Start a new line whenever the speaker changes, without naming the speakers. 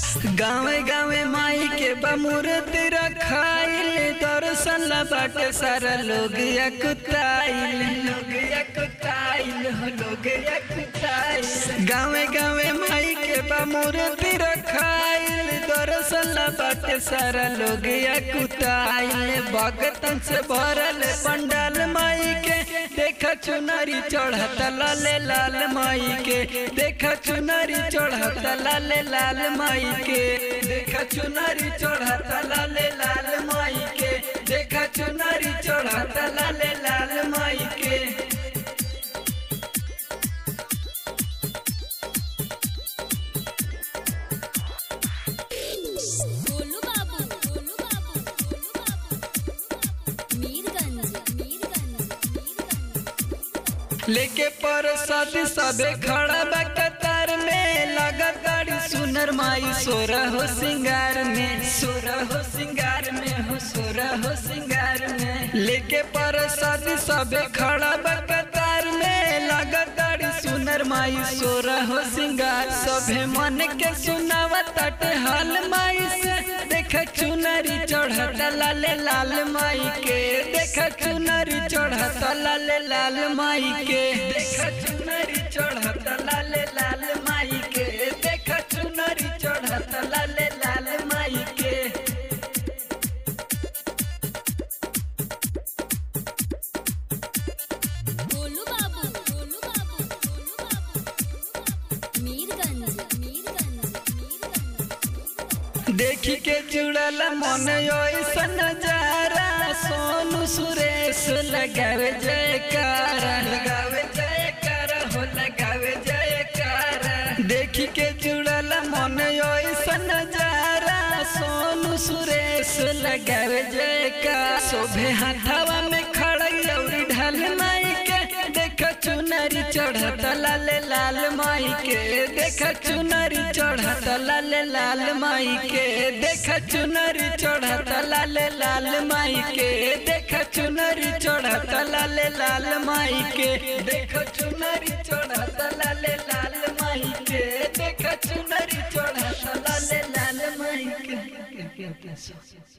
गाँवे गाँवे माई के बमूर्त रखाइल दर्शन ला बाटे सारा लोग यकुताइल लोग यकुताइल हो लोग यकुताइल गाँवे गाँवे माई के बमूर्त रखाइल दर्शन ला बाटे सारा लोग यकुताइल भगतन से भरल पंडाल माई के देखा चुनरी चढ़त लाले लाल माई के देखा चुनरी चढ़त लाले लाल माई के देखा चुनरी चढ़त लाले लाल माई के देखा चुनरी चढ़त लाले लाल माई के
गोलू बाबू गोलू बाबू गोलू बाबू मीरगंज मीरगंज मीरगंज
लेके प्रसाद सबे खड़ा बा कतार में लगातार सुनर माई सोरा हो सिंगार में सोरा हो सिंगार में हो सोरा हो सिंगार में लेके प्रसाद सबे खड़ा बा कतार में लगातार सुनर माई सोरा हो सिंगार सभे मन के सुनावा तटे हाल माई से देख चुनरी चढ़त लाले लाल माई के देख चुनरी चढ़त लाले लाल माई के देख चुनरी चढ़त लाले लाल माई के देख चुनरी चढ़त लाले लाल माई के
गोलू बाबू गोलू बाबू गोलू बाबू मीरगंज मीरगंज मीरगंज
देखी के जुड़ल मन ऐसा नजारा सोनू सुरेश लगावे जयकारा लगावे जयकारा हो लगावे जयकारा देखी के जुड़ल मन ऐसा नजारा सोनू सुरेश लगावे जयकारा शोभे हाथावा में खड़ा लौरी ढाल माई के देख चुनरी चढ़त लाले लाल माई के देख चुनरी चढ़त लाले लाल माई के देख चुनरी चढ़त लाले लाल माई के देख चुनरी चढ़त लाले लाल माई के देख चुनरी चढ़त लाले लाल माई के देख चुनरी चढ़त लाले लाल माई के